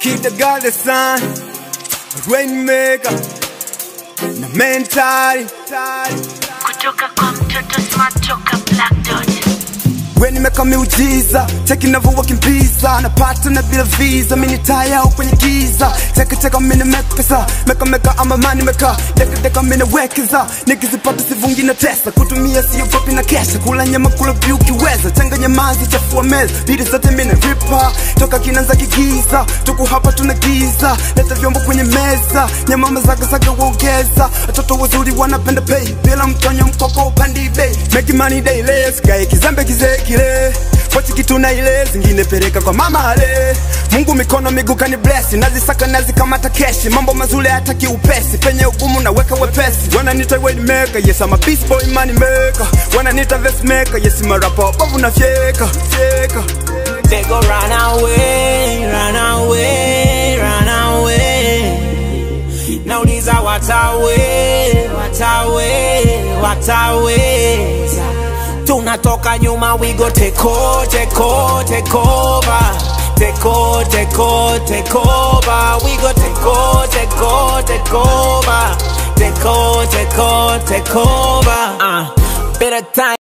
Kid the God the Sun, Rainmaker, na mentali kutoka kwa mtoto smart toka black dot we nimeka miujiza cheki navyowakimbiza napata na bila visa mini taya au kwenye giza chekecheka mini mekesa mekameka ama mani meka dekadeka mini wekeza nikizipata sivungi na tesa kutumia sio fupi na kesha kula nyama kula vyu kiweza changanya mazi chafua meza bidi zote mini ripa toka kinanza kigiza tuku hapa tuna giza leta vyombo kwenye meza nyama mazagazaga uongeza watoto wazuri wanapenda pay bila mtonyo mkoko upandi bei make money daily sikae kizembe kizee kile pochi kitu na ile zingine peleka kwa mama ale Mungu mikono miguu kani bless nazisaka nazikamata keshi mambo mazuri hata kiupesi penye ugumu naweka wepesi wananita weight maker yes I'm a beast boy money maker wananita vest maker yes I'm a rapper babu na fyeka fyeka They go run away, run away, run away. Nauliza watawe, watawe, wataweza. Tunatoka nyuma, we go take over, take over, take over. Take over, take over, take over. We go take over, take over, take over. Take over, take over, take over. Uh, better time.